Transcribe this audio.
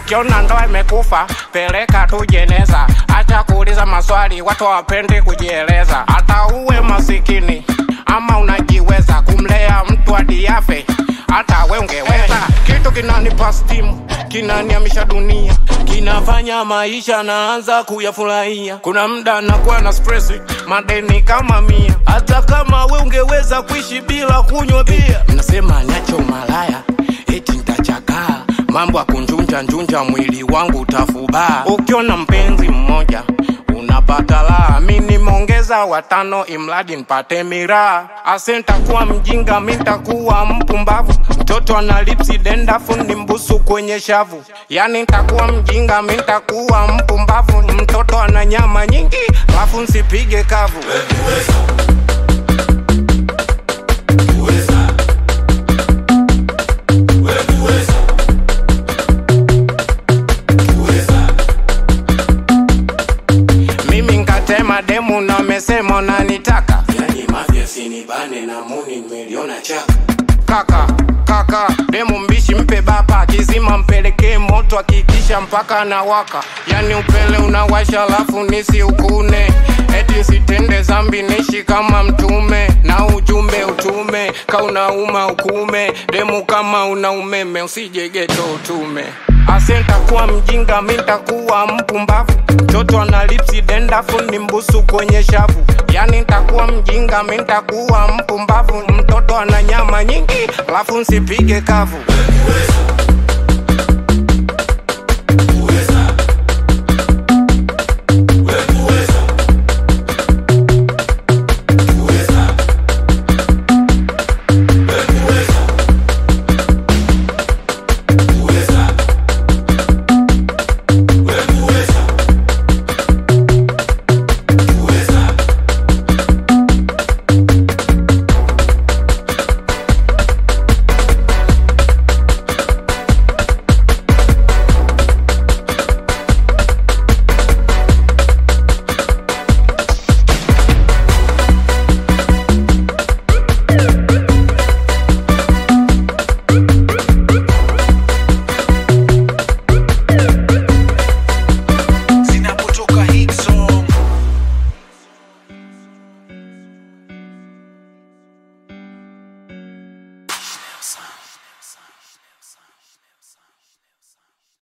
ukiona ndoa imekufa peleka tu jeneza acha kuuliza maswali watu hawapendi kujieleza hata uwe masikini ama unajiweza kumlea mtu hadi afe hata we ungeweza kitu kinanipa stimu kinaniamisha dunia kinafanya maisha naanza kuyafurahia kuna mda nakuwa na stress madeni kama mia hata kama we ungeweza kuishi bila kunywa bia nasema nacho malaya eti ntachakaa mambo ya kunjunja njunja mwili wangu utafubaa ukiona mpenzi mmoja unapata raha mi nimeongeza watano imradi nipate miraa ase ntakuwa mjinga mi ntakuwa mpumbavu mtoto ana lipsi dendafu ni mbusu kwenye shavu yani ntakuwa mjinga mi ntakuwa mpumbavu mtoto ana nyama nyingi alafu nsipige kavu mimi nkatema demu na mesema nanitaka yani mafya sinibane na muni nimeliona chaka kaka kaka demu mbishi mpe bapa akizima mpelekee moto akikisha mpaka anawaka yani upele unawasha alafu nisi ukune eti sitende zambi nishi kama mtume na ujumbe utume kaunauma ukume demu kama una umeme usije geto utume ase ntakuwa mjinga mi ntakuwa mpumbavu mtoto ana lipsi dendafu ni mbusu kwenye shavu yani ntakuwa mjinga mi ntakuwa mpumbavu mtoto ana nyama nyingi alafu nsipige kavu zinapotoka hit song Sound, sound, sound, sound, sound.